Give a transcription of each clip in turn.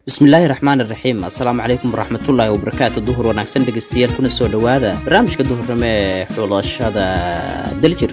bismillaahi raxmaan iraxiim assalaamu calaykum waraxmatullaahi wabarakaatu duhur wanaagsan dhegeystayaal kuna soo dhowaada barnaamijka duhurnimo ee xulashada daljir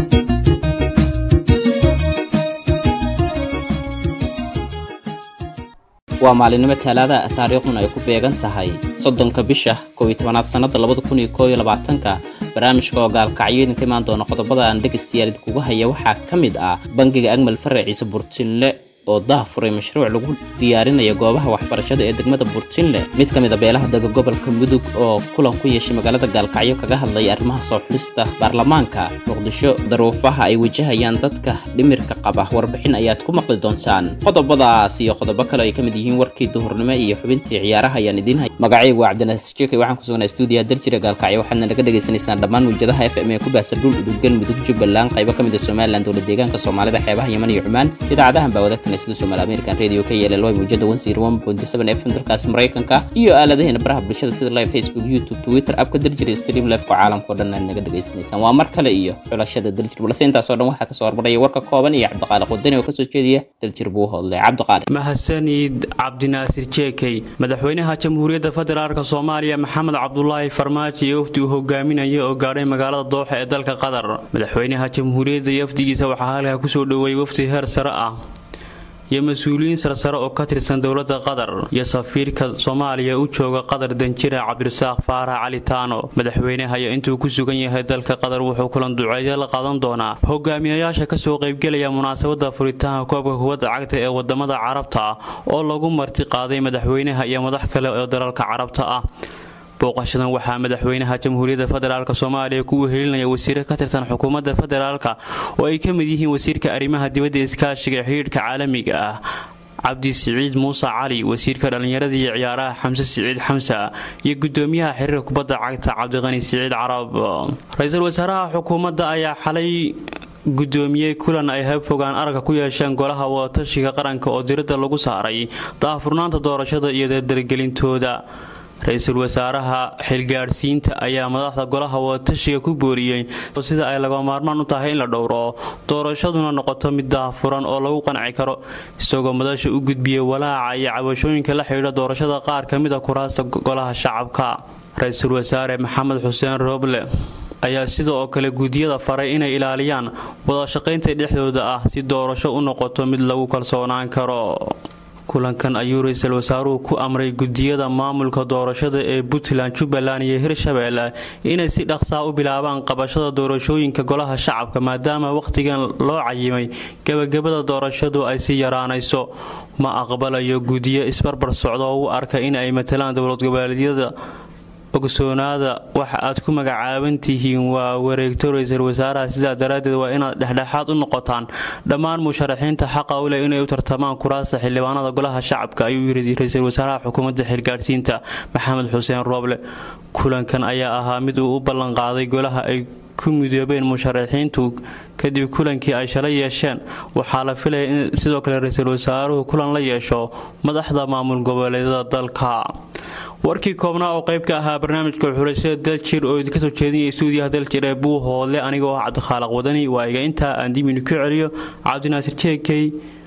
waa maalinimo talaada taariikhduna ay ku beegan tahay soddonka bisha kow iyo tobanaad sannada labada kun iyo koob iyo labaatanka barnaamijka oo gaalkacyo idinka imaan doona qodobada aan dhegaystayaal idinkuga haya waxaa ka mid ah bangiga agmal faraciisa burtinle oo dah furay mashruuc lagu diyaarinayo goobaha waxbarashada ee degmada burtinle mid ka mid a beelaha dega gobolka mudug oo kulan ku yeeshay magaalada gaalkacyo kaga hadlaya arrimaha soo xulista baarlamaanka muqdisho daruufaha ay wajahayaan dadka dhimirka qaba warbixin ayaad ku maqli doontaan qodobadaas iyo qodobo kale ay ka mid yihiin warkii duhurnimo iyo xubintii ciyaaraha ayaan idiin hay magacaygu waa cabdinaasir jekey waxaan ku sugnaa stuudiyaha daljira gaalkacyo waxaadna naga dhagaysanaysaan dhammaan wujadaha f m ee ku baahsan dhul uduggan mudug jubbaland qaybo ka mid a somalilan dowlad deegaanka soomaalida xeebaha yeman iyo cumaan idaacadahan baa wadaagtan sida somaali american radio ka yeelay loy muujada fm dalkaasi maraykanka iyo aaladaheena baraha bulshada sida live facebook youtube twitter abka daljir iyo stream lifeka caalamkao dhan aad naga dhagaysanaysaan waa mar kale iyo xulashada daljir balse intaasoo dhan waxaa kasoo hormaraya warka kooban iyo cabdiqaaliq wadani oo kasoo jeediya daljir buu hodlay cabdiqaaliq mahadsanid cabdinaasir jeekey madaxweynaha jamhuuriyadda federaalk soomaaliya maxamed cabdulaahi farmaajo iyo wafdi uu hogaaminaya oo gaadhay magaalada dooxa ee dalka qatar madaxweynaha jamhuuriyadda iyo wafdigiisa waxaa halkaa kusoo dhoweeyey wafdi heer sare ah iyo mas-uuliyiin sarsare oo ka tirsan dowladda qatar iyo safiirka soomaaliya u jooga qatar danjira cabdirasaaq faarax cali taano madaxweynaha ayaa intuu ku sugan yahay dalka qatar wuxuu kulan duceedyo la qaadan doonaa hogaamiyayaasha kasoo qaybgelaya munaasabada furitaanka koobka kubadda cagta ee wadamada carabta oo lagu marti qaaday madaxweynaha iyo madax kale oo dalalka carabta ah booqashadan waxaa madaxweynaha jamhuuriyadda federaalk soomaaliya ku wehelinaya wasiire ka tirsan xukuumadda federaalk oo ay ka mid yihiin wasiirka arrimaha dibadda iskaashiga ee xidhiidhka caalamiga ah cabdi siciid muuse cali wasiirka dhallinyarada iyo ciyaaraha xamse siciid xamsa iyo gudoomiyaha xiriirka kubadda cagta cabdiqani siciid carab ra-iisul wasaaraha xukuumadda ayaa xalay gudoomiyey kulan ay habfogaan aragga ku yeesheen golaha wadatashiga qaranka oo diradda lagu saaray daahfurnaanta doorashada iyo dardargelintooda ra-iisul wasaaraha xilgaadhsiinta ayaa madaxda golaha wadatashiga ku booriyey sida ay laga maarmaan u tahay in la dhowro doorashaduna noqoto mid daahfuran oo lagu qanci karo isagoo madasha u gudbiyey walaaca iyo cabashooyinka la xidhiidha doorashada qaar ka mid a kuraasta golaha shacabka ra-iisul wasaare maxamed xuseen rooble ayaa sida oo kale guudiyada faray inay ilaaliyaan wadashaqaynta dhexdooda ah si doorasho u noqoto mid lagu kalsoonaan karo kulankan ayuu ra-iisul wasaaruhu ku amray gudiyada maamulka doorashada ee puntland jubbaland iyo hirshabeelle inay si dhaqsaa u bilaabaan qabashada doorashooyinka golaha shacabka maadaama wakhtigan loo cayimay gebagabada doorashadu ay si yaraanayso ma aqbalayo gudiyo isbarbar socda oo u arka in ay matalaan dowlad goboleedyada ogsoonaada waxa aad ku magacaaban tihiin waa wareegto ra-iisul wasaaraha sidaa daraaddeed waa inaad dhexdhexaad u noqotaan dhammaan musharaxiinta xaqa u leh inay u tartamaan kuraasta xildhibaanada golaha shacabka ayuu yiri ra-iisul wasaaraha xukuumadda xilgaadhsiinta maxamed xuseen rooble kulankan ayaa ahaa mid uu u ballanqaaday golaha ay ku midoobeen musharaxiintu kadib kulankii ay shalay yeesheen waxaa la filaya in sidoo kale ra-iisul wasaaruhu kulan la yeesho madaxda maamul goboleedyada dalka warkii koobnaa oo qayb ka ahaa barnaamijka xulashada daljir oo idinka soo jeedinaya stuudiyaha daljir ee buu hoodle anigoo ah cabdikhaaliq wadani waa iga intaa aan diminu ku celiyo cabdinaasir jeekey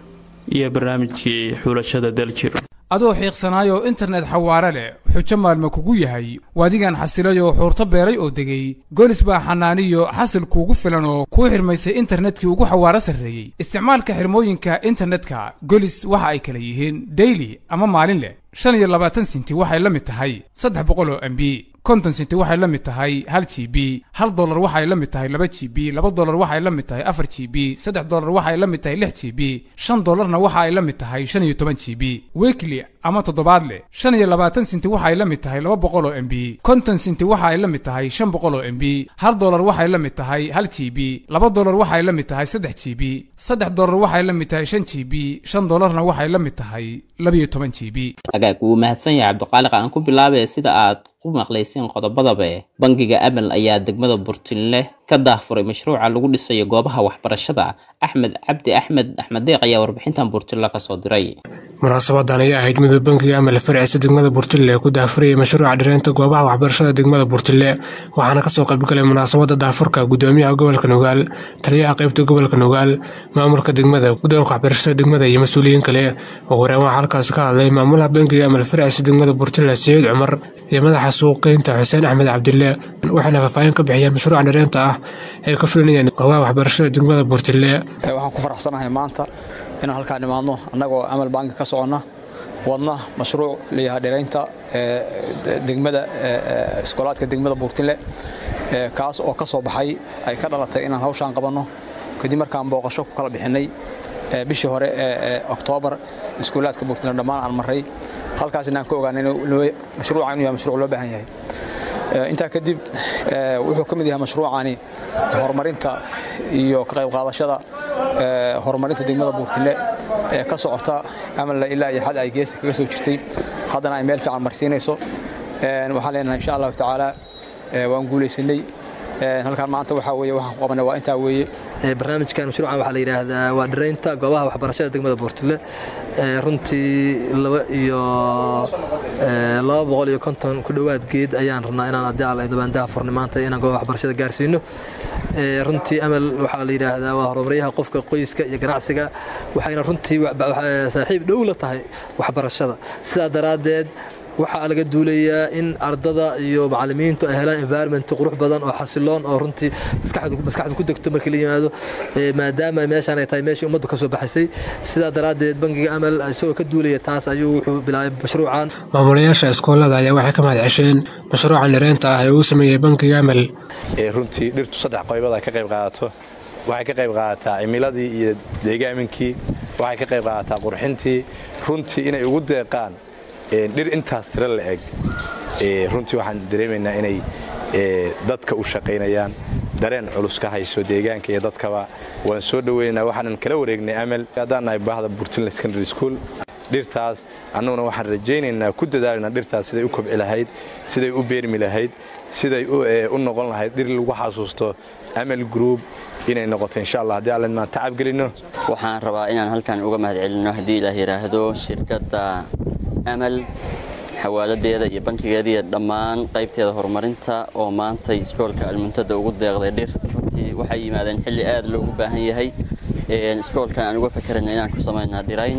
iyo barnaamijkii xulashada daljir adoo xiiqsanaayoo internet xawaare leh xujo maalma kugu yahay waadigan xasilayoo xuurto beeray oo degay golis baa xanaaniyo xasil kuugu filan oo kuu xirmaysay internetkii ugu xawaaro sarreeyey isticmaalka xirmooyinka internetka golis waxa ay kala yihiin daily ama maalin leh shan iyo labaatan sinti waxay la mid tahay saddex boqol oo mb konton sinti waxay la mid tahay hal g b hal dolar waxay la mid tahay laba g b laba dolar waxay la mid tahay afar g b saddex dolar waxay la mid tahay lix g b shan dolarna waxa ay la mid tahay shan iyo toban g b weekly ama toddobaadle shan iyo labaatan sinti waxay la mid tahay laba boqol oo mb konton sinti waxa ay la mid tahay shan boqol oo mb hal dolar waxay la mid tahay hal g b laba dolar waxay la mid tahay saddex g b saddex dolar waxay la mid tahay shan g b shan dolarna waxay la mid tahay labiyo toban g b agaag wuu mahadsan yahay cabdiqaaliq aan ku bilaabay sida aad ku maqlayseen qodobadaba bangiga amal ayaa degmada burtinle ka daahfuray mashruuca lagu dhisayo goobaha waxbarashada axmed cabdi axmed axmed deeq ayaa warbixintan burtinle kasoo diray munaasabadan ayaa ahayd miduu bankiga amal farciisa degmada burtille ku daafurayay mashruuca dhireynta goobaha waxbarashada degmada burtille waxaana kasoo qaybgalay munaasabada daafurka gudoomiyaha gobolka nugaal taliyaha qeybta gobolka nugaal maamulka degmada guddoonka waxbarashada degmada iyo mas-uuliyiin kale ugu horeen waxaa halkaasi ka hadlay maamulaha bankiga amal farciisa degmada burtille saciid cumar iyo madaxa suuqeynta xuseen axmed cabdille waxayna faahfaahin ka bixiyeen mashruuca dhireynta ah ay ka fulinayeen goobaha waxbarashada degmada burtille waxaan ku faraxsanahay maanta inaan halkaan imaadno annagoo amal banki ka soconna wadna mashruuc layahaa dhiraynta degmada iskoolaadka degmada buurtile kaas oo ka soo baxay ay ka dhalatay inaan hawshaan qabanno kadib markaan booqasho ku kala bixinnay bishii hore ee oktoobar iskuulaadka buurtile dhammaan aan marray halkaas inaan ka ogaanay mashruucan inuu yahay mashruuc loo baahan yahay intaa kadib wuxuu ka mid yahay mashruucani horumarinta iyo ka qayb qaadashada horumarinta degmada buurtile ee ka socota amalla ilaa iyo xad ay geesta kaga soo jirtay haddana ay meel fiican marsiinayso waxaan leenahay insha allahu tacaala waan guulaysanay halkaan maanta waxaa weeye waxaan qabanay waa intaa weeye barnaamijkan mashruucan waxaa la yidhaahdaa waa dhiraynta goobaha waxbarashada degmada buurtile runtii laba iyo laba boqol iyo konton ku dhowaad geed ayaan rabnaa inaan haddii alla dabaandaha furnay maanta inaan goobaha waxbarashada gaarsiino runtii amal waxaa la yidhaahdaa waa horumaryaha qofka qoyska iyo ganacsiga waxayna runtii saaxiib dhow la tahay waxbarashada sidaa daraaddeed waxaa laga duulayaa in ardada iyo macalimiintu ay helaan environment qurux badan oo xasiloon oo runtii maskaxdu ku degto markii la yimaado maadaama meeshaan ay tahay meeshii ummaddu ka soo baxaysay sidaa daraaddeed bangiga amal isagoo ka duulaya taas ayuu wuxuu bilaabay mashruucan maamulayaasha iskoolada ayaa waxay ka mahad cesheen mashruucan dhireynta ah ee uu sameeyey bankiga amal runtii dhirtu saddex qaybood ay ka qayb qaadato waxay ka qayb qaadataa cimiladii iyo deegaaminkii waxay ka qayb qaadataa qurxintii runtii inay ugu deeqaan dhir intaas tiro la eg runtii waxaan dareemaynaa inay dadka u shaqaynayaan dareen culus ka hayso deegaanka iyo dadkaba waan soo dhoweynaynaa waxaanan kala wareegnay amal haddaan nahay baahda burtinland secondary school dhirtaas annuguna waxaan rajaynaynaa ku dadaalanaa dhirtaas siday u kobci lahayd siday u beermi lahayd siday u noqon lahayd dhir lagu xasuusto amal group inay noqoto insha allah haddii allen maan tacab gelinno waxaan rabaa inaan halkan uga mahad celinno haddii ilaah yidhaahdo shirkadda amal xawaaladeeda iyo bankigeeda iyo dhammaan qaybteeda horumarinta oo maantay iskoolka almuntada ugu deeqday dhir runtii waxay yimaadeen xilli aad loogu baahan yahay iskoolkan aan uga fakerayna inaan ku samaynaa dhirayn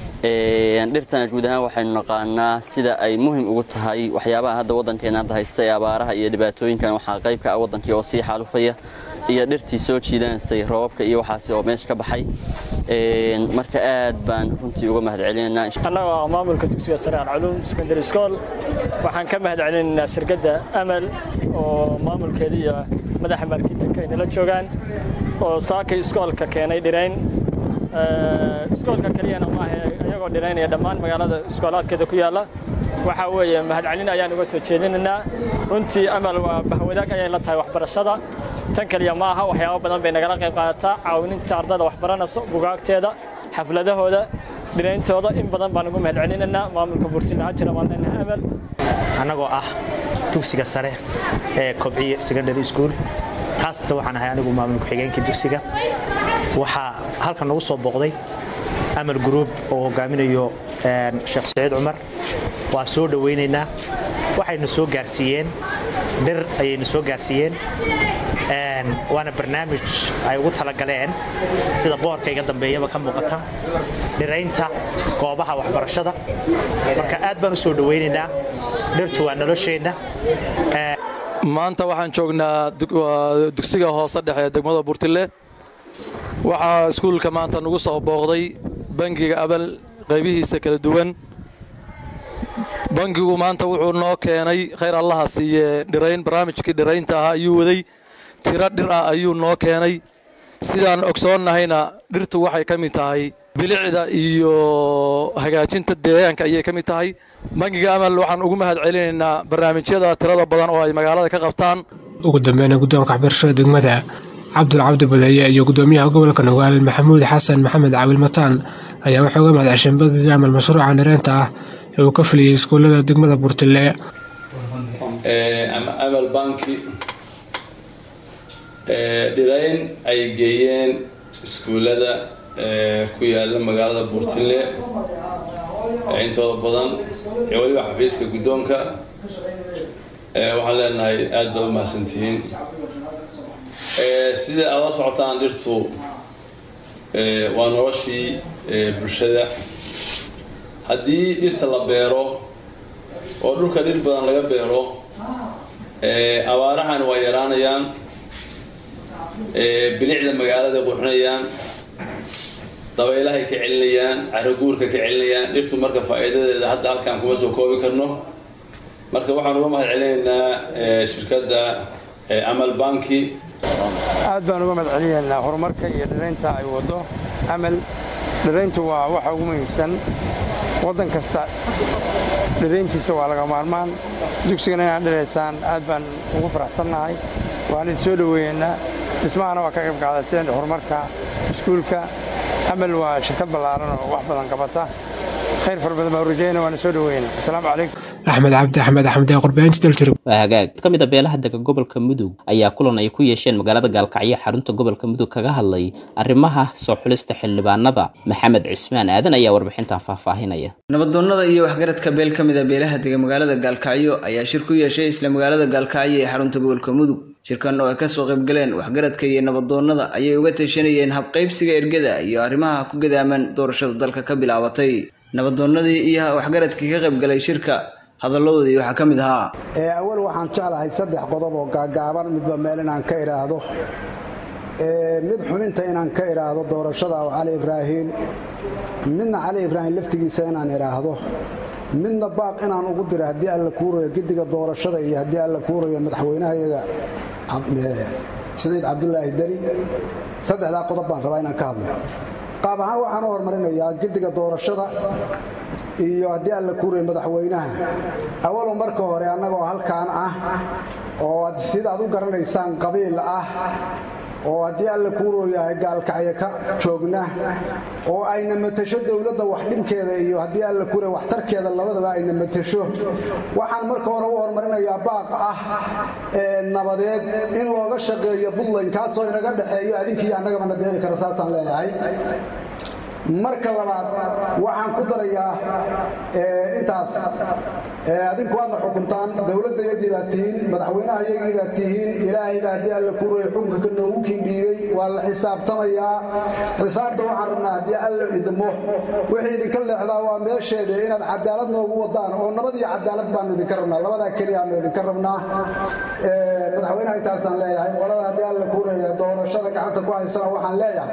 dhirtana guud ahaan waxaynu naqaanaa sida ay muhim ugu tahay waxyaabaha hadda waddankeena hadda haysta ee abaaraha iyo dhibaatooyinkan waxaa qayb ka ah waddankii oo sii xaalufaya iyo dhirtii soo jiidanaysay roobabka iyo waxaasi oo meesha ka baxay marka aad baan runtii uga mahad celinaynaa annagoo ah maamulka dugsiga sare alculuum secondary school waxaan ka mahad celinaynaa shirkadda amal oo maamulkeeda iyo madaxa marketinka ay nala joogaan oo saakay iskoolka keenay dhirayn iskoolka keliyana maaha iyagoo dhiraynaya dhammaan magaalada iskoolaadkeeda ku yaalla waxaa weeye mahadcelin ayaan uga soo jeedinaynaa runtii amal waa bahwadaag ayay la tahay waxbarashada tan keliya ma aha waxyaabo badan bay nagala qayb qaadataa caawininta ardada waxbaranayso bugaagteeda xafladahooda dhirayntooda in badan baan ugu mahadcelinaynaa maamulka burtina hajira baan leenahay amal annagoo ah dugsiga sare ee kobciye secondary school taasta waxaan ahay anigu maamul ku-xigeenkii dugsiga waxaa halkan nagu soo booqday amal group oo hogaaminayo sheekh saciid cumar waa soo dhowaynaynaa waxayna soo gaarsiiyeen dhir ayayna soo gaarsiiyeen waana barnaamij ay ugu talagaleen sida boorka iga dambeeyaba ka muuqata dhiraynta goobaha waxbarashada marka aad baan u soo dhowaynaynaa dhirtu waa nolosheenna maanta waxaan joognaa dugsiga hoose dhexe ee degmada burtile waxaa iskuulka maanta nagu soo booqday bangiga abal qaybihiisa kala duwan bangigu maanta wuxuu noo keenay khayr allaha siiye dhirayn barnaamijkii dhiraynta ahaa ayuu waday tiro dhir ah ayuu noo keenay sidaan ogsoonnahayna dhirtu waxay ka mid tahay bilicda iyo hagaajinta deegaanka ayay ka mid tahay bangiga amal waxaan ugu mahad celinaynaa barnaamijyada tirada badan oo ay magaalada ka qabtaan ugu dambeyna guddoonka waxbarashada degmada cabdul cabdi badeeye iyo guddoomiyaha gobolka nugaal maxamuud xasan maxamed caawil mataan ayaa waxay uga mahad cesheen bangiga amal mashruuca dhireynta ah ee uu ka fuliyey iskuullada degmada burtile ama amal banki dhirayn ay geeyeen iskuullada ku yaala magaalada buurtile intooda badan iyo weliba xafiiska guddoonka waxaan leenahay aada baad u mahadsantihiin sida aad la socotaan dhirtu waa noloshii bulshada haddii dhirta la beero oo dhulka dhir badan laga beero abaarahan waa yaraanayaan bilicda magaalada qurxinayaan dabaylahay ka celinayaan caraguurka ka celinayaan dhirtu marka faa'iidadeeda hadda halkaan kuma soo koobi karno marka waxaan uga mahad celinaynaa shirkadda amal banki aad baan uga mahad celinaynaa horumarka iyo dhiraynta ay waddo amal dhirayntu waa waxa ugu muhiimsan waddan kasta dhirayntiisa waa laga maarmaan dugsigana inaad dhiraysaan aad baan ugu faraxsannahay waan idin soo dhoweeyeynaa dhismahana waa ka qayb qaadateen horumarka iskuulka amal waa shirkad ballaaran oo wax badan qabata khayr fara badan baan rajayna waana soo dhoweyna asalaamu calaykum axmed cabdi axmed axmed ee qurbaynta daljirug waa hagaag ka mid a beelaha dega gobolka mudug ayaa kulan ay ku yeesheen magaalada gaalkacyo xarunta gobolka mudug kaga hadlay arrimaha soo xulista xildhibaanada maxamed cismaan aadan ayaa warbixintan faahfaahinaya nabadoonnada iyo waxgaradka beel ka mid a beelaha dega magaalada gaalkacyo ayaa shir ku yeeshay isla magaalada gaalkacyo ee xarunta gobolka mudug shirkan oo ay kasoo qaybgaleen waxgaradka iyo nabadoonnada ayay uga tashanayeen habqaybsiga ergada iyo arrimaha ku gadaaman doorashada dalka ka bilaabatay nabadoonnadii iyo waxgaradkii ka qaybgalay shirka hadalladoodii waxaa ka mid ahaa awal waxaan jeclahay saddex qodob oo gaagaaban midba meel inaan ka idhaahdo mid xubinta inaan ka idhaahdo doorashada oo cali ibraahiim midna cali ibraahim laftigiisa inaan idhaahdo midna baaq inaan ugu diro haddii alla kuurayo gediga doorashada iyo haddii alla kuurayo madaxweynahayaga siciid cabdulaahi deni saddexdaa qodob baan rabaa inaan ka hadlo qaab ahaan waxaan u horumarinayaa gediga doorashada iyo haddii alla kuurayo madaxweynaha awalo marka hore annagoo halkaan ah oo sidaad u garanaysaan qabiil ah oo haddii alla kuuroo yahay gaalkacyo ka joogna oo ayna matasho dowladda wax dhibkeeda iyo haddii alla kuura waxtarkeeda labadaba ayna matasho waxaan marka hore u horumarinayaa baaq ah ee nabadeed in looga shaqeeyo puntland kaasoo inaga dhexeeyo adinkiiyo annagaba na deeqi kara saasaan leeyahay marka labaad waxaan ku darayaa intaas adinku waadna xukuntaan dowladda yagii baad tihiin madaxweynaha yagii baad tihiin ilaahay baa haddii alla kuuraya xukunka ka noogu kiindhiibay waa la xisaabtamayaa xisaabta waxaan rabnaa haddii alla idmo wixii idinka leexdaa waa meesheeda inaad cadaalad noogu wadaan oo nabad iyo cadaalad baanu idinka rabnaa labadaa keliyaanu idinka rabnaa madaxweynaha intaasaan leeyahay qolada haddii alla kuuraya doorashada gacanta ku haysana waxaan leeyahay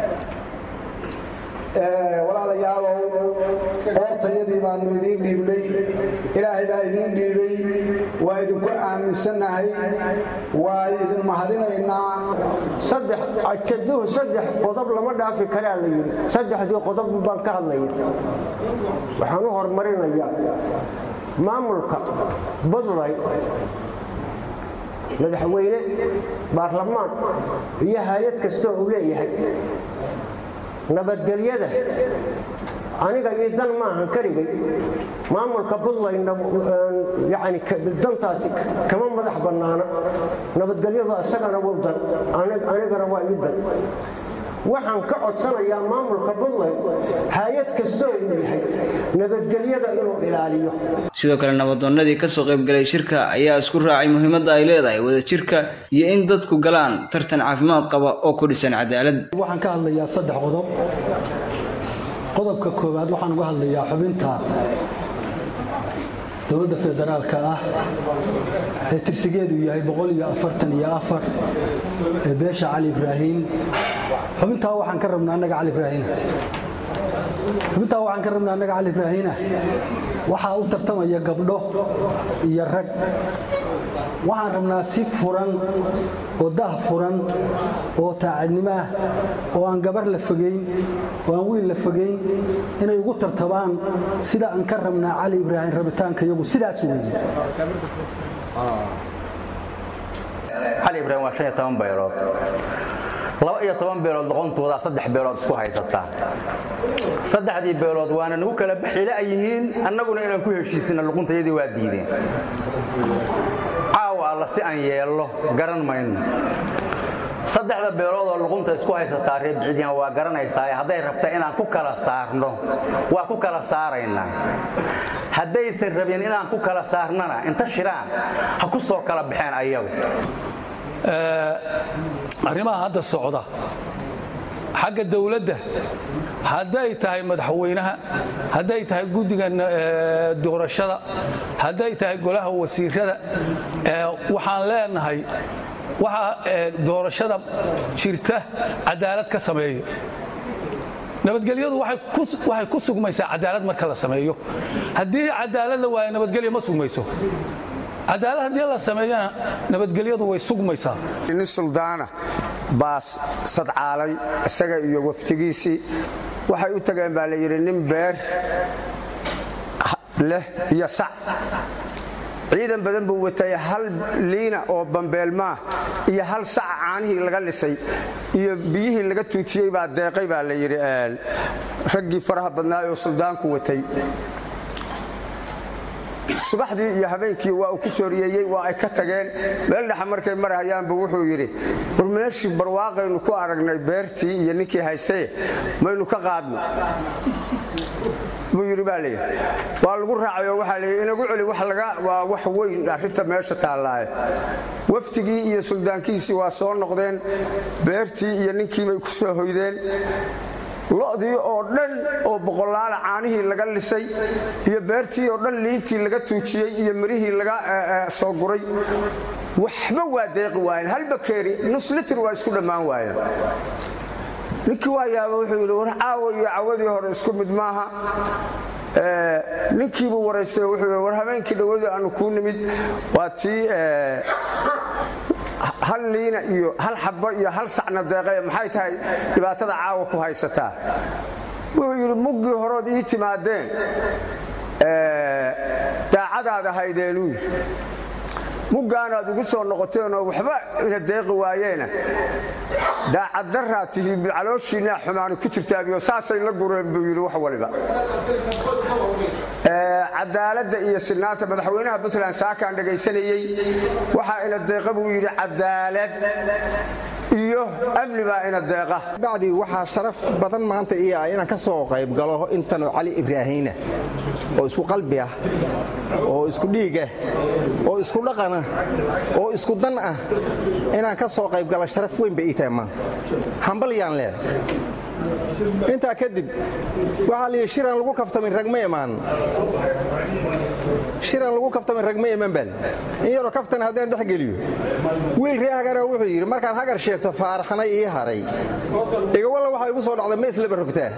walaalayaalow oortayadii baanu idiin dhiibnay ilaahay baa idiin dhiibay waa idinku aaminsannahay waa idin mahadinaynaa saddex ajaduhu saddex qodob lama dhaafi karaa la yidhi saddexdii qodob baan ka hadlaya waxaan u horumarinayaa maamulka puntland madaxweyne baarlamaan iyo hay-ad kastoo uu leeyahay nabadgelyada aniga iyo dan maahan karigay maamulka puntland yani dantaasi kama madax bannaana nabadgelyadu isagana wuu dan anigana waa ii dan waxaan ka codsanayaa maamulka puntland hay-ad kastoo uu yahay nabadgelyada inuu ilaaliyo sidoo kale nabadoonnadii kasoo qaybgalay shirka ayaa isku raacay muhiimadda ay leedahay wadajirka iyo in dadku galaan tartan caafimaad qaba oo ku dhisan cadaalad waxaan ka hadlayaa saddex qodob qodobka koowaad waxaan uga hadlayaa xubinta dowladda federaalka ah ee tirsigeedu yahay boqol iyo afartan iyo afar ee beesha cali ibraahiim xubintaa waxaan ka rabnaa annaga cali ibraahiina xubintaa waxaan ka rabnaa annaga cali ibraahiina waxaa u tartamaya gabdho iyo rag waxaan rabnaa si furan oo dah furan oo taacadnimo ah oo aan gabar la fogeyn oo aan wiil la fogeyn inay ugu tartabaan sida aan ka rabnaa cali ibraahim rabitaanka iyagu sidaas weeye cali ibraahim waa shan iyo toban beelood laba iyo toban beelood doqontooda saddex beelood isku haysataa saddexdii beelood waana nagu kala baxila yihiin annaguna inaan ku heshiisina luquntayadii waa diideen caawa alla si aan yeello garan mayno saddexda beelood oo luqunta isku haysataa reer biciidyan waa garanaysaa hadday rabta inaan ku kala saarno waa ku kala saaraynaa haddaysan rabin inaan ku kala saarnana inta shiraan ha ku soo kala baxeen ayagu arrimaha hadda socda xagga dawladda hadday tahay madaxweynaha hadday tahay guddiga doorashada hadday tahay golaha wasiirada waxaan leenahay waxaa doorashada jirta cadaalad ka sameeyo nabadgelyadu waxay ku sugmaysaa cadaalad marka la sameeyo haddii cadaalad la waayo nabadgelyo ma sugmayso cadaalad haddii la sameeyana nabadgelyadu way sugmaysaa nin suldaana baas sadcaalay isaga iyo waftigiisii waxay u tageen baa la yidhi nin beer leh iyo sac ciidan badan buu watay hal liina oo bambeelmaah iyo hal saca caanihii laga lisay iyo biyihii laga tuujiyey baa deeqay baa la yidhi raggii faraha badnaa oo suldaanku watay subaxdii iyo habeenkii waa uu ku sooriyeeyey waa ay ka tageen meel dhexa markay marahayaanbu wuxuu yidhi war meeshii barwaaqaynu ku aragnay beertii iyo ninkii haystaye maynu ka qaadno buu yidhi baa layidhi waa lagu raacay oo waxaa layidhi inagu celi waa wax weyn arrinta meesha taallaaye waftigii iyo suldaankiisii waa soo noqdeen beertii iyo ninkiibay ku soo hoydeen lo'dii oo dhan oo boqolaala caanihii laga lisay iyo beertii oo dhan liintii laga tuujiyey iyo mirihii laga soo guray waxba waa deeqi waayeen hal bakeeri nus litir waa isku dhammaan waayeen ninkii waa yaaba wuxuu yidhi war caawa iyo cawadii hore isku mid maaha ninkiibuu waraystay wuxuu yidhi war habeenkii dhowadu aanu kuu nimid waa tii hal liina iyo hal xabba iyo hal sacna deeqae maxay tahay dhibaatada caawa ku haysataa wuxuu yidhi muggii horood ii timaadeen daacadaad ahaydeenuu yidhi muggaanaad ugu soo noqoteenoo waxba ina deeqi waayeena daacaddaraa tihi calooshiinaa xumaani ku jirtaabiyo saasay la gureen buu yidhi wax waliba cadaaladda iyo sinaanta madaxweynaha puntland saakaan dhegaysanayey waxaa ina deeqa buu yidhi cadaalad iyo amni baa ina deeqa bacdi waxaa sharaf badan maanta ii ah inaan ka soo qayb galo intanoo cali ibraahiina oo isku qalbi ah oo isku dhiig ah oo isku dhaqan ah oo isku dan ah inaan ka soo qayb galo sharaf weyn bay ii tahay maanta hambalyaan leedahay intaa kadib waxaa layidhi shiraan lagu kaftamin rag ma imaan shiraan lagu kaftamin rag ma iman bal in yaroo kaftan haddaan dhex geliyo wiil ree hagara wuxuu yidhi markaan hagar sheegto faaraxnay ii haray igawalla waxaa igu soo dhacda ma islaba rogtaa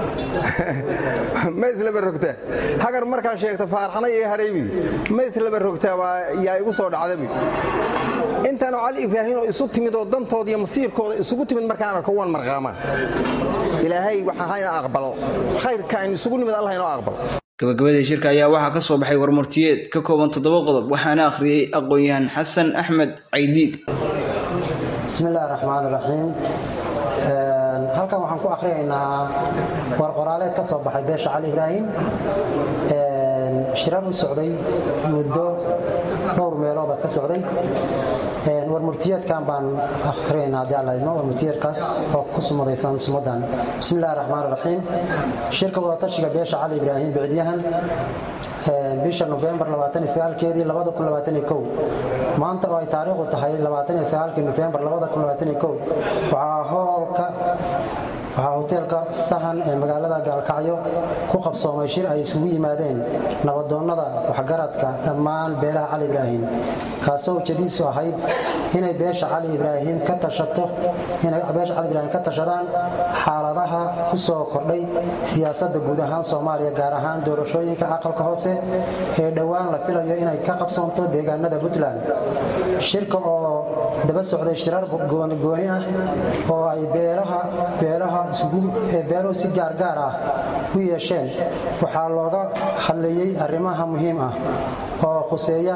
ma islaba rogtaa hagar markaan sheegto faaraxnay ii haray buy ma islaba rogtaa waa yaa igu soo dhacda buy intaanoo cali ibraahiim oo isu timid oo dantooda iyo masiirkooda isugu timid markaan arko waan marqaamaa ilaahay waxaa hayna aqbalo khayrka aynu isugu nimid allah inoo aqbalo gabagabadii shirka ayaa waxaa ka soo baxay warmurtiyeed ka kooban toddoba qodob waxaana akhriyey aqoon-yahan xasan axmed caydiid bismi illahi raxmaan raxiim halkan waxaan ku akhriyaynaa war qoraaleed ka soo baxay beesha cali ibraahim shirar u socday muddo dhowr meelooda ka socday warmurtiyeedkan baan akhriyaynaa haddii alla idmo warmurtiyeedkaas oo ku sumadaysan sumadan bismi illahi raxmaan raxiim shirka wadatashiga beesha cali ibraahim bicdiyahan bisha nofembar keedii maanta oo ay taariikhdu tahay nofembar waxaa hoolka waxaa hoteelka sahan ee magaalada gaalkacyo ku qabsoomay shir ay isugu yimaadeen nabadoonnada waxgaradka dhammaan beelaha cali ibraahim kaasoo ujeediisu ahayd inay beesha cali ibraahim ka tashato inay beesha cali ibraahim ka tashadaan xaaladaha ku soo kordhay siyaasadda guud ahaan soomaaliya gaar ahaan doorashooyinka aqalka hoose ee dhowaan la filayo inay ka qabsoonto deegaanada puntland shirka oo daba socday shirar gooni ah oo ay beelaha beelaha beeluhu si gaargaar ah u yeesheen waxaa looga hadlayey arrimaha muhiim ah oo khuseeya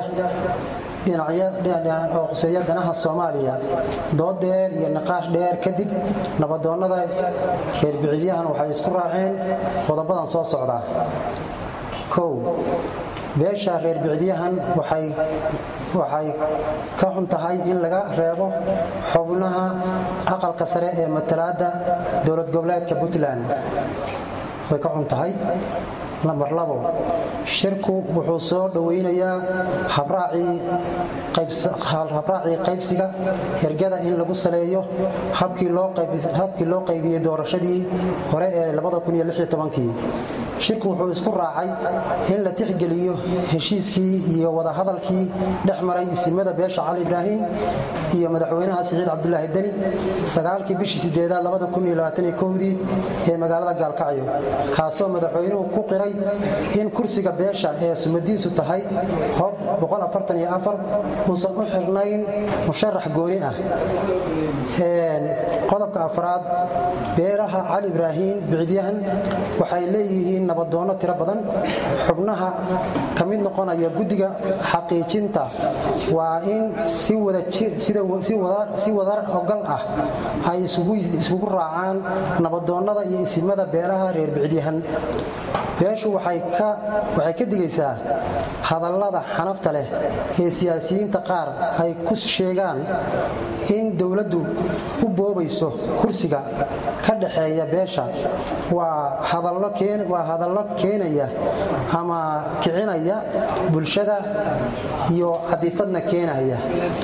oo khuseeya danaha soomaaliya dood dheer iyo niqaash dheer kadib nabadoonnada reer bicilyahan waxay isku raaceen qodobadan soo socda kow beesha reer bicdiyahan waxay waxay ka xun tahay in laga reebo xubnaha aqalka sare ee matalaadda dowlad goboleedka puntland way ka xun tahay lambar labo shirku wuxuu soo dhoweynayaa habraacii qaybsiga ergada in lagu saleeyo habkii loo qaybiyey doorashadii hore ee shirku wuxuu isku raacay in la tixgeliyo heshiiskii iyo wadahadalkii dhex maray isimada beesha cali ibraahim iyo madaxweynaha siciid cabdulaahi deni sagaalkii bishii sideedaad dii ee magaalada gaalkacyo kaasoo madaxweynuhu ku qiray in kursiga beesha ee sumadiisu tahay hob uusan u xirnayn musharax gooni ah qodobka afraad beeraha cali ibraahim bicdyahan waxay leeyihiin nabadoonno tiro badan xubnaha ka mid noqonaya guddiga xaqiijinta waa in si wadar ogal ah ay iskugu raacaan nabadoonnada iyo isimada beeraha reer bicdyahan beeshu waxay ka digaysaa hadallada xanafta leh ee siyaasiyiinta qaar ay ku sheegaan in dowladdu u boobayso kursiga ka dhaxeeya beesha waa hadallo keenaya ama kicinaya bulshada iyo cadifadna keenaya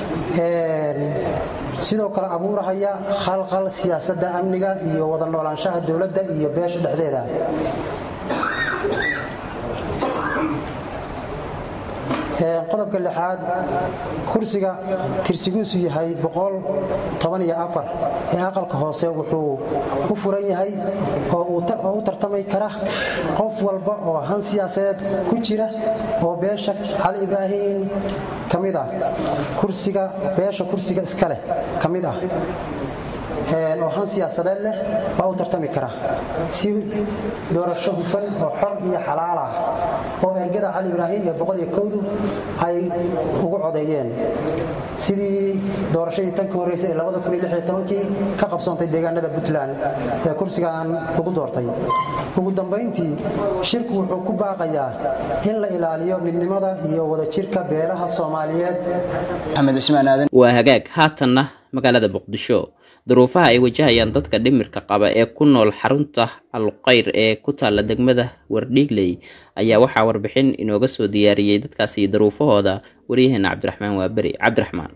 sidoo kale abuurahaya khalqal siyaasadda amniga iyo wada noolaanshaha dowladda iyo beesha dhexdeeda qodobka lixaad kursiga tirsigiisu yahay ee aqalka hoose wuxuu u furan yahay oo u tartami kara qof walba oo han siyaasadeed ku jira oo beesha cali ibraahim ka mid ah kursiga beesha kursiga iska leh ka mid ah oo han siyaasadeed leh baa u tartami kara si doorasho hufan oo xor iyo xalaal ah oo ergada cali ibraahim ee boqol iyo kowdu ay ugu codeeyeen sidii doorashadii tan ka horreysay ee labada kun iyo lix iyo tobankii ka qabsoontay deegaanada puntland ee kursigan lagu doortay ugu dambayntii shirku wuxuu ku baaqayaa in la ilaaliyo midnimada iyo wadajirka beelaha soomaaliyeed waa hagaag haatanna magaalada muqdisho duruufaha ay wajahayaan dadka dhimirka qaba ee ku nool xarunta alqayr ee ku taalla degmada wardhiigley ayaa waxaa warbixin inooga soo diyaariyey dadkaasi duruufahooda waryaheena cabdiraxmaan waaberi cabdiraxmaan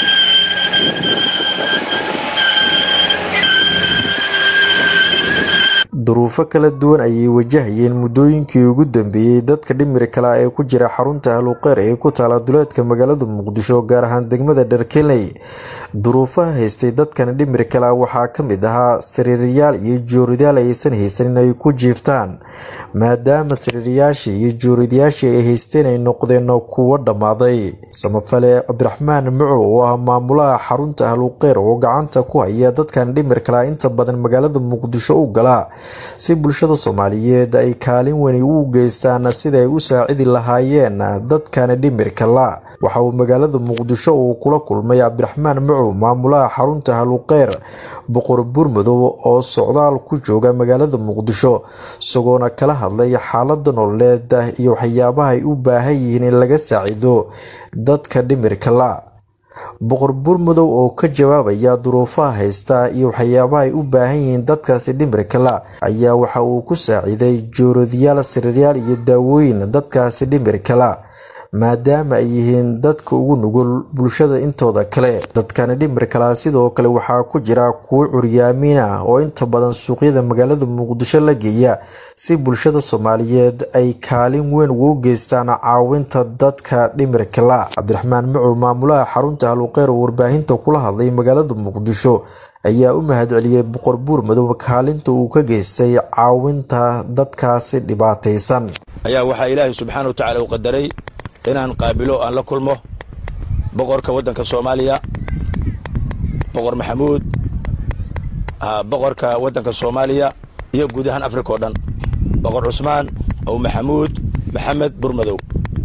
duruufo kala duwan ayay wajahayeen muddooyinkii ugu dambeeyey dadka dhimiri kala ee ku jira xarunta ahluqeyr ee ku taala duleedka magaalada muqdisho gaar ahaan degmada dharkeley duruufaha haystay dadkan dhimiri kala waxaa ka mid ahaa sariirayaal iyo jooridayaal aysan haysan in ay ku jiiftaan maadaama sariirayaashii iyo jooridayaashii ay haysteen ay noqdeen kuwo dhammaaday samafale cabdiraxmaan muco oo ah maamulaha xarunta ahluqeyr oo gacanta ku haya dadkan dhimir kala inta badan magaalada muqdisho u gala si bulshada soomaaliyeed ay kaalin wani u geystaan sida ay u saacidi lahaayeen dadkan dhimirka la waxa uu magaalada muqdisho uu kula kulmay cabdiraxmaan macow maamulaha xarunta haluqeyr boqor burmadow oo socdaal ku jooga magaalada muqdisho isagoona kala hadlay xaalada nololeed iyo waxyaabaha ay u baahan yihiin in laga saacido dadka dhimirka la boqor burmadow oo ka jawaabaya duruufaha haysta iyo waxyaabaha ay u baahan yihiin dadkaasi dhimirka la ayaa waxa uu ku saaciiday joorodiyaal sariiryaal iyo daawooyin dadkaasi dhimirka la maadaama ay yihiin dadka ugu nugul bulshada intooda kale dadkani dhimirkala sidoo kale waxaa ku jira kuwo curyaamiin ah oo inta badan suuqyada magaalada muqdisho la geeya si bulshada soomaaliyeed ay kaalin weyn ugu geystaan caawinta dadka dhimirka la cabdiraxmaan macow maamulaha xarunta haluqeyr oo warbaahinta kula hadlay magaalada muqdisho ayaa u mahadceliyey boqor buurmadow kaalinta uu ka geystay caawinta dadkaasi dhibaataysan ayaa waxaa ilaahay subxaana wa tacaala u qadaray inaan qaabilo aan la kulmo boqorka waddanka soomaaliya boqor maxamuud boqorka waddanka soomaaliya iyo guud ahaan afrika oo dhan boqor cusmaan ow maxamuud maxamed burmadow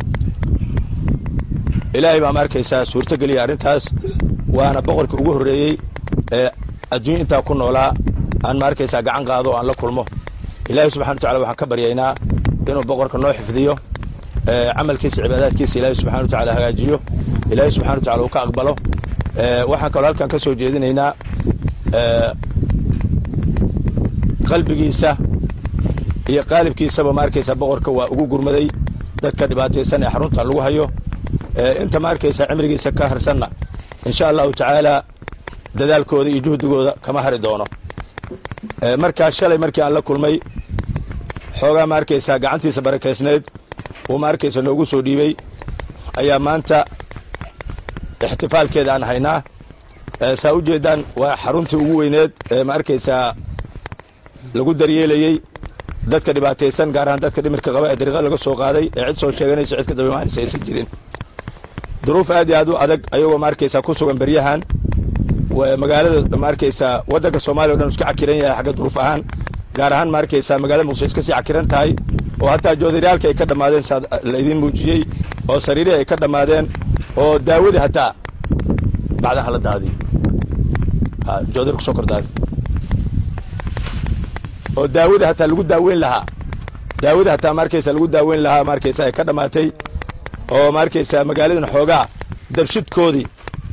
ilaahay baa ma arkaysaa suurtogeliya arrintaas waana boqorkii ugu horreeyey ee adduunya intaa ku noolaa aan ma arkaysaa gacan qaado o aan la kulmo ilaahay subxana wa tacala waxaan ka baryaynaa inuu boqorka noo xifdiyo camalkiisa cibaadaadkiisa ilaahay subxana wa tacala hagaajiyo ilaahay subxana wa tacala uu ka aqbalo waxaan kaloo halkan ka soo jeedinaynaa qalbigiisa iyo qaalibkiisaba ma arkaysa boqorka waa ugu gurmaday dadka dhibaataysan ee xarunta lagu hayo inta ma arkaysa cimrigiisa ka harsanna insha allahu tacaala dadaalkooda iyo juhdigooda kama hari doono markaa shalay markii aan la kulmay xoogaa ma arkaysaa gacantiisa barakaysneed uu ma arkaysa noogu soo dhiibey ayaa maanta ixtifaalkeeda aan haynaa saa u jeeddaan waa xaruntii ugu weyneed ee ma arkaysaa lagu daryeelayey dadka dhibaataysan gaar ahaan dadka dhimirka qaba ee dariiqada laga soo qaaday ee cid soo sheeganaysa cid ka dabamaanaysa aysan jirin duruuf aad iyo aad u adag ayagoo ma arkaysaa ku sugan beryahan magaalada ma arkaysaa waddanka soomaaliya o dhan iska cakiran yahay xagga duruuf ahaan gaar ahaan ma arkaysaa magaalada muqdisho iska sii cakiran tahay oo hataa joodariyaalka ay ka dhammaadeen saa laydin muujiyey oo sariirihii ay ka dhammaadeen oo daawadii hataa bacdan hala daadiyo joodari kusoo kordaadi oo daawadii hataa lagu daaweyn lahaa daawadii hataa ma arkaysaa lagu daaweyn lahaa ma arkaysaa ay ka dhammaatay oo ma arkaysaa magaaladan xoogaa dabshidkoodii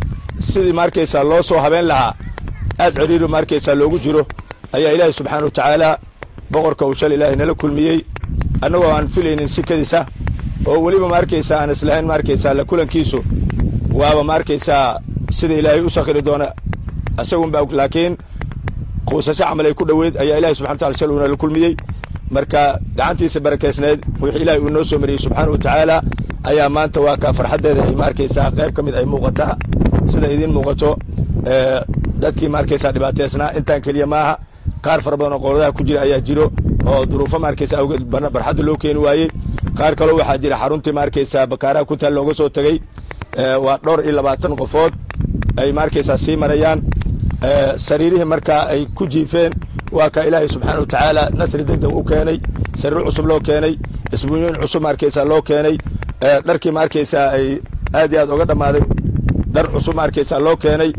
sidii ma arkaysaa loo soo habeen lahaa aad ciriiri ma arkaysaa loogu jiro ayaa ilaahay subxaana wa tacaala boqorka uu shal ilaahay nala kulmiyey annagoo aan filaynin sikadiisa oo weliba ma arkaysaa aan islahayn ma arkaysaa la kulankiisu waaba ma arkaysaa sida ilaahay u sakhiri doona isagunba laakiin quusasho camal ay ku dhoweyd ayaa ilahay subxana wataala shal uu nala kulmiyey marka gacantiisa barakaysneed wixii ilaahay uu noo soo mariyey subxaana wa tacaala ayaa maanta waa kaa farxaddeeda ay ma arkaysaa qayb ka mid ay muuqataa sida idiin muuqato dadkii ma arkaysaa dhibaateysnaa intaan keliya maaha qaar fara badan oo qowladaha ku jira ayaa jiro oo duruufo ma arkaysa awgeed barxadda loo keeni waayey qaar kaloo waxaa jira xaruntii ma arkaysaa bakaaraha ku taal looga soo tegey waa dhowr iyo labaatan qofood ay ma arkaysaa sii marayaan sariirihii markaa ay ku jiifeen waa ka ilaahay subxaana wa tacaala nasri degdeg u keenay sariir cusub loo keenay isbuunyooyin cusub ma arkaysaa loo keenay dharkii ma arkaysaa ay aad iyo aad oga dhammaaday dhar cusub ma arkaysaa loo keenay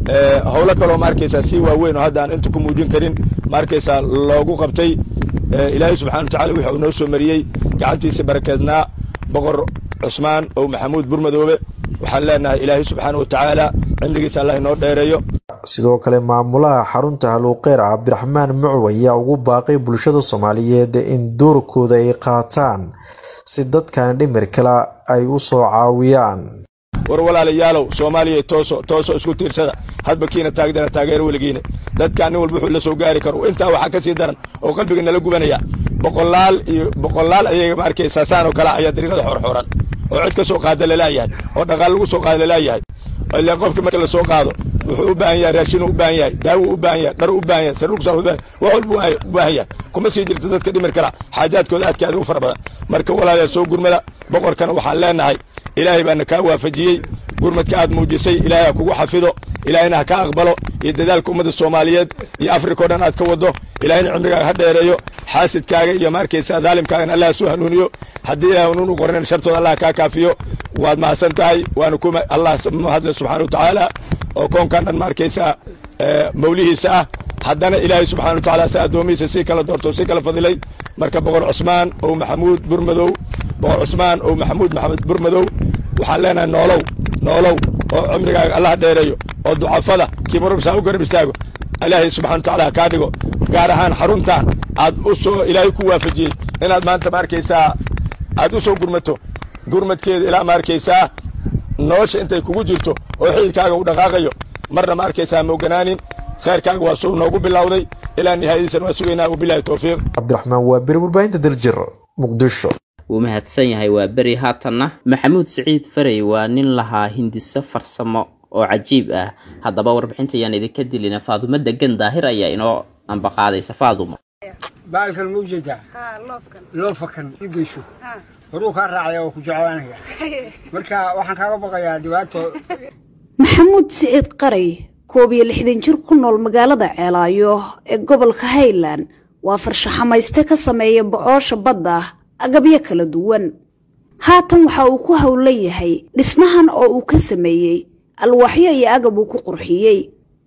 howlo kaloo ma arkaysaa si waaweyn oo hadda aan inta ku muujin karin ma arkaysaa loogu qabtay ilaahay subxana wa tacala wuxuu noo soo mariyey gacantiisa barakeednaa boqor cusmaan oo maxamuud burmadoobe waxaan leenahay ilaahay subxaana wa tacaala cimrigiisa allah inoo dheereeyo sidoo kale maamulaha xarunta haluuqeyr cabdiraxmaan mucw ayaa ugu baaqay bulshada soomaaliyeed in doorkooda ay qaataan si dadkan dhimir kale ay u soo caawiyaan war walaalayaalow soomaaliya tooso tooso isku tiirsada hadba kiina taagdana taageero weligiina dadkaan nin walba wuxuu la soo gaari karo intaa waxaa ka sii daran oo qalbiga nala gubanaya boqolaal iyo boqolaal ayaga ma arkaysaa saan oo kale ayaa dariiqada xorxoran oo cid ka soo qaada lalaayahay oo dhaqaal lagu soo qaada lalaayahay ilaa qofka marka la soo qaado wuxuu u baahan yahay raashin u baahan yahay daawo u baahan yahay dhar u baahan yahay sariir kusaa u baahan wax walba u baahan yahay kuma sii jirto dadka dhimir kala xaajaadkooda aadka aad ugu fara badan marka walaalayaal soo gurmada boqorkana waxaan leenahay ilaahay baana kaa waafajiyey gurmadka aad muujisay ilaahay ha kugu xafido ilaahayna ha ka aqbalo iyo dadaalka ummadda soomaaliyeed iyo afrika o dhan aad ka wado ilaahayna cimrigaaga ha dheereeyo xaasidkaaga iyo ma arkaysaa daalimkaagana allah soo hanuuniyo haddii ilahay hanuun u qornayn shartooda allah kaa kaafiyo waad mahadsan tahay waana ku allah mahadle subxana wa tacaala oo koonkan dhan ma arkaysaa mawlihiisa ah haddana ilaahay subxana wa tacaala si addoomihiisa si kala doorto si kala fadilay marka boqor cusmaan oo maxamuud burmadow boqor cusmaan oo maxamuud maxamed burmadow waxaan leenahay noolow noolow oo cimrigaaga allah dheereeyo oo ducafada kiibarubsaa u garab istaago ilaahay subxana wa tacaala kaa dhigo gaar ahaan xaruntan aad u soo ilaahay ku waafajiyey inaad maanta ma arkaysaa aad u soo gurmato gurmadkeeda ilaa ma arkaysaa nolosha intay kugu jirto oo xididkaaga u dhaqaaqayo marna ma arkaysaa mooganaanin khayrkaaga waa suu noogu bilowday ilaa nihaayadiisan waa sugaynaa wabilahi towfiiq cabdiraxmaan waa beri warbaahinta daljir muqdisho wuu mahadsan yahay waa beri haatanna maxamuud siciid farey waa nin lahaa hindiso farsamo oo cajiib ah haddaba warbixinta ayaan idinka dilina faadumo degan daahir ayaa inoo ambaqaadaysa faaduma baalkan ma ujeedaa loofakan geysho horuu kaa raacaya oo ku jeclaanaya marka waxaan kaaga baqayaa dhibaato maxamuud siciid qaray koob iyo lixdan jir ku nool magaalada ceelaayo ee gobolka highland waa farshaxamayste ka sameeya bocoosha badda agabyo kala duwan haatan waxa uu ku howlan yahay dhismahan oo uu ka sameeyey alwaaxyo iyo agab uu ku qurxiyey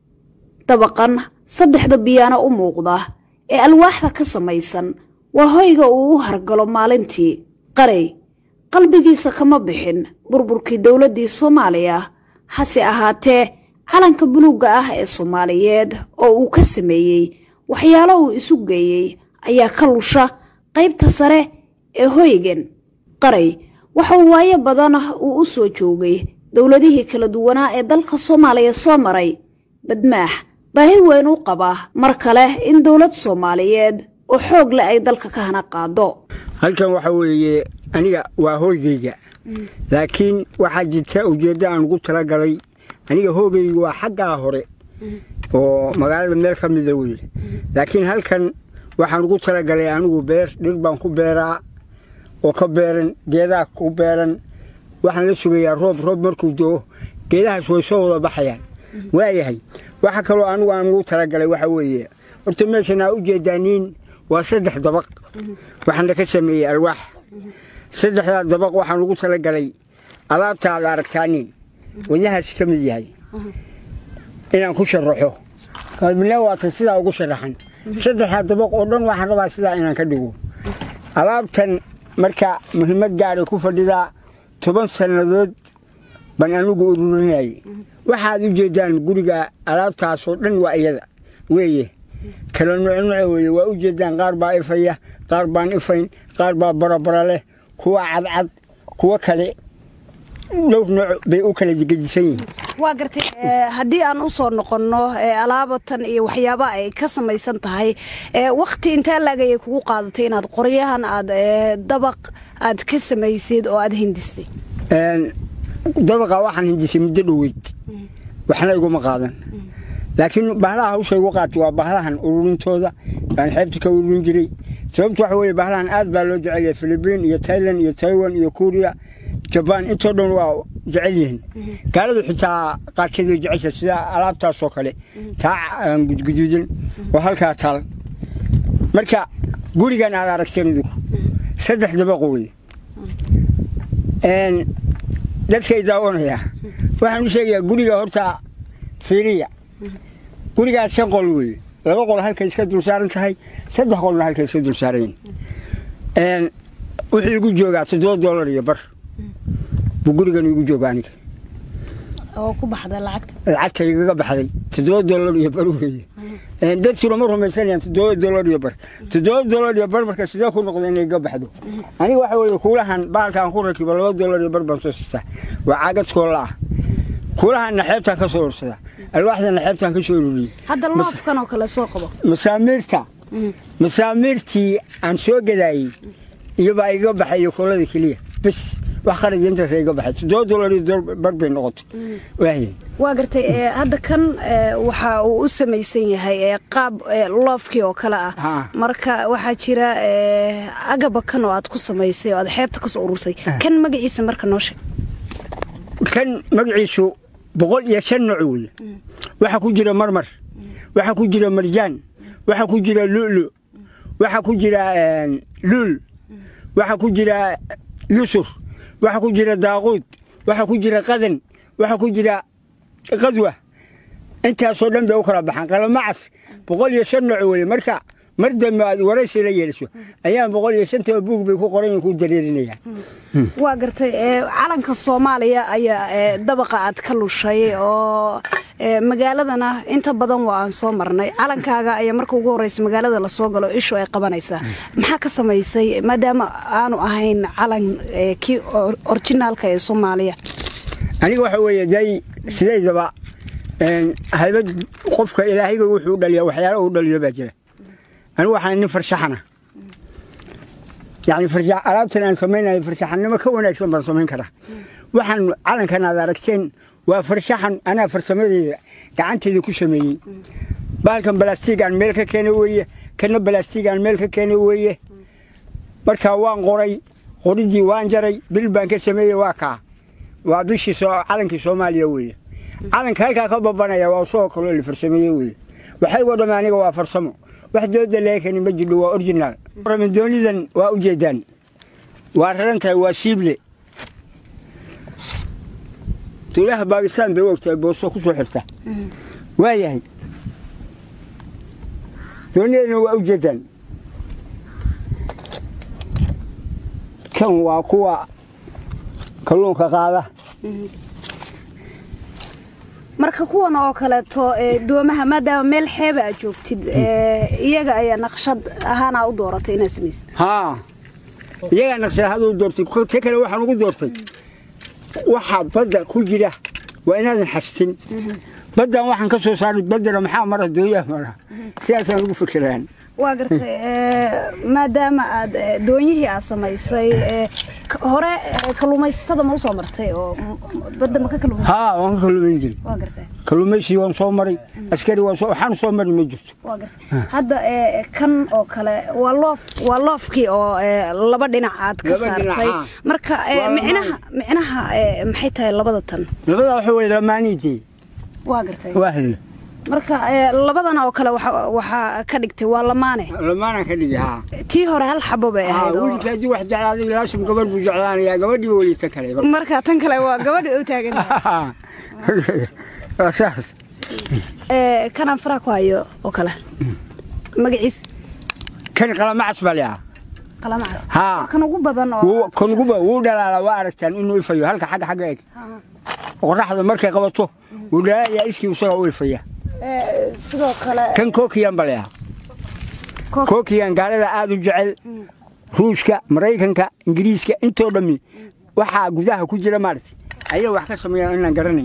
dabaqan saddexda biyaano u muuqda ee alwaaxda ka samaysan waa hoyga uu u hargalo maalintii qaray qalbigiisa kama bixin burburkii dowladdii soomaaliya hase ahaatee calanka buluugga ah ee soomaaliyeed oo uu ka sameeyey waxyaalo uu isu geeyey ayaa ka lusha qaybta sare ee hoygan qaray waxa uu waayo badan uu u soo joogay dowladihii kala duwanaa ee dalka soomaaliya soo maray badmaax baahi weyn u qaba mar kale in dowlad soomaaliyeed oo xoog leh ay dalka ka hana qaado halkan waxa weeye aniga waa hooygayga laakiin waxaa jirta ujeeddo aan ugu talagalay aniga hoogayga waa xaggaa hore oo magaalada meel ka mida weye laakiin halkan waxaan ugu talagalay anigu beer dhir baan ku beeraa oo ka beeran geedaha ku beeran waxaan la sugayaa roob roob markuu doo geedahaas way soo wada baxayaan waayahay waxa kaloo anigu aan ugu talagalay waxa weeye horta meeshan aa u jeedaaniin waa saddex dabaq waxaana ka sameeyey alwaax saddexdaa dabaq waxaan ugu talagalay alaabta aad aragtaanin wadahaasi ka mid yahay inaan ku sharaxo qalbina waatan sidaa ugu sharaxan saddexdaa dabaq oo dhan waxaan rabaa sidaa inaan ka dhigo alaabtan marka muhiimad gaaray ku fadhidaa toban sannadood baan anigu ururinayay waxaad u jeedaan guriga alaabtaasoo dhan waa iyada weeye kala nucnuce weeye waa u jeedaan qaar baa ifaya qaar baan ifayn qaar baa barabara leh kuwa cadcad kuwa kale dhowr nooc bay u kala gedisan yihiin waa gartay haddii aan u soo noqonno alaabatan iyo waxyaaba ay ka samaysan tahay wakti intee laagayay kugu qaadatay inaad qoryahan aad dabaq aad ka samaysid oo aad hindistay dabaqa waxaan hindisay muddo dhoweyd waxna iguma qaadan laakiin bahalaha hawsha igu qaatay waa bahalahan ururintooda baan xeebta ka ururin jiray sababtu waxa weeye bahalahan aad baa loo jecel yahay filibiin iyo tailand iyo taiwan iyo kuuriya jabaan intoo dhan waa jecel yihiin gaaladu xitaa qaarkeed way jecesha sida alaabtaasoo kale taa gudguduudan oo halkaa taal marka gurigan aad aragteen idigu saddex dabaqo wey dadkay daawanaya waxaan u sheegayaa guriga horta fiiriya gurigaas shan qol weeye laba qol halkay iska dul saaran tahay saddex qolna halkay iska dul saarayin wuxuu igu joogaa toddoba doolar iyo bar buu gurigan igu jooga aniga oo ku baxda lacagta lacagta igaga baxday toddoba doolar iyo bar weeye dadkuna ma rumaysanayaan toddoba doolar iyo bar toddoba doolar iyo bar marka sidee ku noqda inay iga baxdo aniga waxa weeye kuulahan bahalkaan ku rakibo laba doolar iyo bar baan soo siistaa waa caagad koolla ah kuulahanna xeebtaan ka soo ursada alwaaxdana xeebtaan ka soo ururiyey hadda loofkan oo kale soo qabo masaamiirta masaamiirtii aan soo gadaayey iyobaa iga baxay koolada keliya bes wax qaraj intaas iga baxay toddoba doolar iyo bar bay noqotay waaye waa gartay hadda kan waxa uu u samaysan yahay qaab loofkii oo kale ah marka waxaa jira agaba kan oo aad ku samaysay oo aad xeebta ka soo urursay kan magaciisa marka noo sheeg kan magaciisu boqol iyo shan nooc weeye waxaa ku jira marmar waxaa ku jira marjaan waxaa ku jira lu'lu waxaa ku jira luul waxaa ku jira yusuf waxaa ku jira daaquud waxaa ku jira qadan waxaa ku jira qadwa intaasoo dhan bay u kala baxaan qalamacas boqol iyo shan nooc weeye marka mar dambe aad waraysi la yeeliso ayaan boqol iyo shantaba buug bay ku qoran ku dareerinayaan waa gartay calanka soomaaliya ayaa dabaqa aad ka lushay oo magaaladana inta badan waa aan soo marnay calankaaga ayaa marka ugu horeysa magaalada lasoo galo ishu ay qabanaysaa maxaa ka samaysay maadaama aanu ahayn calan kii orjinaalka ee soomaaliya aniga waxa weeye day sidaydaba haybad qofka ilaahayga wuxuu u dhaliya waxyaala uu dhaliyo baa jira anigu waxaan nin farshaxana yani alaabtan aan samaynayo farshaxannimo ka wanaagsan baan samayn karaa waxaan calankan aad aragteen waa farshaxan anaa farsamadeeda gacanteyda ku sameeyey baalkan balaastigaan meel ka keenay weeye kana balaastigaan meel ka keenay weeye markaa waan qoray qoridii waan jaray bil baan ka sameeyey waa kaa waa bishii calankii soomaaliya weeye calanka halkaa ka babanaya waa usoo kaloo la farsameeye weeye waxaygoo dhamme aniga waa farsamo wax dooda laga keni ma jidho waa originaal ramadoonidan waa u jeedaan waa raran tahay waa siible tuulaha baakistaan bay u ogtahay booso ku soo xirta waa yahay dooniyadana waa u jeedaan kan waa kuwa kalluunka qaada marka kuwan oo kaleeto ee, doomaha maadaama meel xeeba aad joogtid ee, iyaga ayaa naqshad ahaana u dooratay inaad samaysid haa iyagaa naqshadahaduu doortay te kale waxaan ugu doortay waxa badda ku jira waa inaadan xastin baddan waxaan ka soo saaray baddana maxaa mara dooyaha mara sidaasaan ugu fikiraan waa gartay ee, maadaama aad ee, doonyihii aad samaysay ee, k- hore ee, kalluumaysatada ma usoo martay oo m- m- badda ma ka kalluumaysa haa waan ka kalluumayn jiray waa gartay kalluumaysi waan soo maray askari waan soo waxaan soo mari ma jirto waa gartay hadda ee, kan oo kale waa loof waa loofkii oo ee, laba dhinac aad ka Laba dhinac, saartay haa. marka ee, Waa micnaha micnaha ee, maxay tahay labada tan labada waxa weye lamaaniidii waa gartay waahdi marka ee, labadan oo kale waxa- waxaa ka dhigtay waa lamaane lamaanaan ka dhigi haa tii hore hal xabo bay haa ahayd oo- wiilka haddii wax jeclaaday laashim gabar buu jeclaanayaa gabadhii welita kale marka tan kale waa gabadha u taagan tahay waa saas Ee, kanaan faraha ku hayo oo kale magaciis kan qalamacas baa leeyaha qalamacas haa kan ugu badan oo wuu kan uguba wuu dhalaalaa waa aragtaan inuu ifayo halka xagga xagga eg qoraxda markay qabato wuu dhalaalayaa iskii isagaa u ifaya Ee, sidoo kale kan kokiyan baa leeyaha Kok- kokiyan gaalada aada u jecel ruushka maraykanka ingiriiska intoo dhammi waxaa gudaha ku jira maaragtay ayaa wax ka sameeyaan inaan garanayn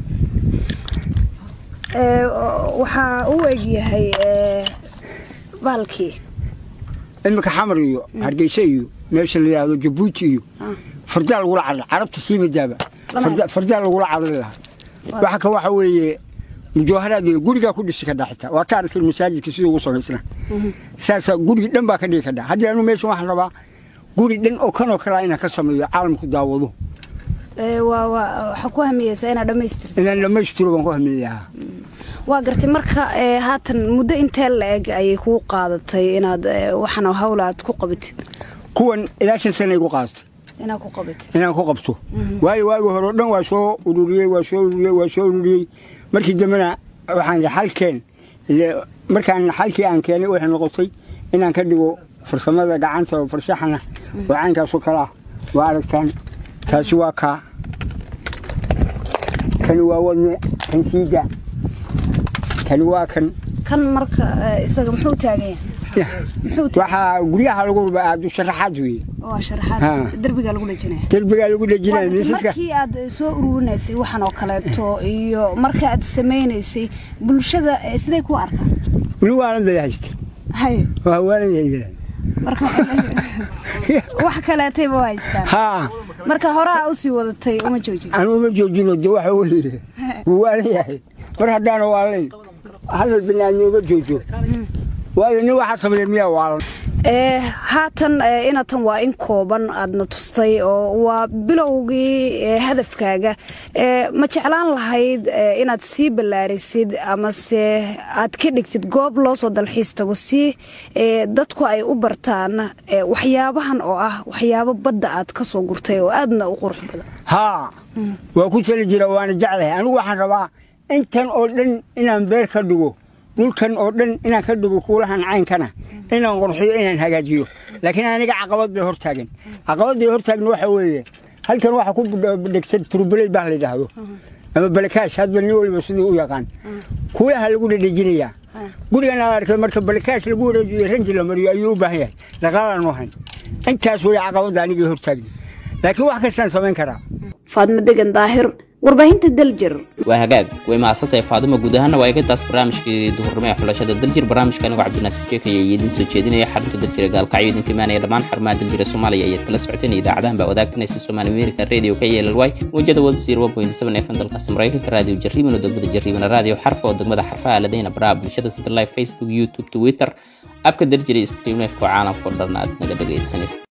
ee, oo- waxaa u egyahay ee, baalkii imika xamar iyo hargeysa iyo meesha la yidhaahdo jabuuti iyo fardaa lagula carra carabta sii midaaba Farda- fardaa lagula carari lahaa waxa ka waxa weeye mujawharaad iyo gurigaa ku dhisi kadhaa xitaa waa ka arkay masaajidka siduu ugu samaysna saasaa gurigi dhan baa ka dhigi kadhaa haddii anu meeshan waxaan rabaa guri dhan oo kanoo kalaa inaan ka sameeyo caalamku daawado Ee, waa waa waxaa ku hamiyeysaa inaad dhammaystirto inaan dhammaystiro baan ku hamiyayaa waa gartay marka ee, haatan muddo intee la-eg ayay kuu qaadatay inaad ee, waxaan hawla aad ku qabatid kuwan ilaa shan sana igu qaadatay inaad ku qabatid inaan ku qabto waayo waagi hore o dhan waa soo ururiyey waa soo ururiyey waa soo ururiyey markii dambena waxaan idhi xalkeen ile markaan xalkii aan keenay waxay noqotay inaan ka dhigo farsamada gacanta oo farshaxana oo caynkaasoo kale ah waa aragtaan taasi waa kaa kani waa wadne kan siida kani waa kan kan marka ee, isaga muxuu taagan yahay waxaa guryaha lagu rubaa aadu sharaxaad weeye waa Ha. sharaxaad derbiga lagu dhejinaya derbigaa lagu dhejinaya miisaska markii aad soo ururinaysay waxaan oo kaleeto iyo marka aad samaynaysay bulshada ee, siday ku arkaan weli waalan bay haystay hay waa waalan yahay marka wax kaleetayba u haystaan haa marka hore aa usii wadatay uma joojin anu uma joojino de waxa weeye wuu waalan yahay mar haddaana waalayn hadal binaadmi uma joojo waayo nin waxaa sameeya miyaa waalan ee haatan ee, inatan waa in kooban aadna tustay oo waa bilowgii ee, hadafkaaga ee, ma jeclaan lahayd ee, inaad sii ballaarisid amase aad ka dhigtid goob loo soo dalxiis tago si ee, dadku ay u bartaan ee, waxyaabahan oo ah waxyaabo badda aad ka soo gurtay oo aadna u qurux badan haa waa ku tali jira waana jeclahay anigu waxaan rabaa intan oo dhan inaan beer ka dhigo dhulkan oo dhan inaan ka dhigo kuulahan caynkana inaan qurxiyo inaan hagaajiyo laakiin aniga caqabad bay hortaagan caqabadday hortaagna waxa weeye halkan waxa ku dhegsan turbuley baa la yidhaahdo ama balakaash hadba nin waliba siduu u yaqaan kuulaha lagu dhedhejinayaa gurigan aad arkay marka balakaash lagu wareejiyo ranji la mariyo ayuu u baahan yahay dhaqaalaan u hayn intaas wey caqabadda anigay hortaagna laakiin wax kastaan samayn karaa faadmo degan daahir warbaahinta daljir waa hagaag way mahadsantahay faaduma guud ahaana waa eegadaas barnaamijkii duhurnimo ee xulashada daljir barnaamijka anigoo cabdinaasir sheekaya iyo idiin soo jeedinaya xarunta daljira gaalkacyo idinka imaanaya dhammaan xarumaha daljira soomaaliya ayaad kala socoteen idaacadahan baa wadaagtanaysa soomaali american radio ka yeelalwaay mawjada wadasiir fm dalkaasi maraykanka raadiyo jarriban oo degmada jarriban raadiyo xarfa oo degmada xarfaha ladayna baraha bulshada sida live facebook youtube twitter abka daljira iyo streamlifka oo caalamka oo dhan aad naga dhegaysanaysa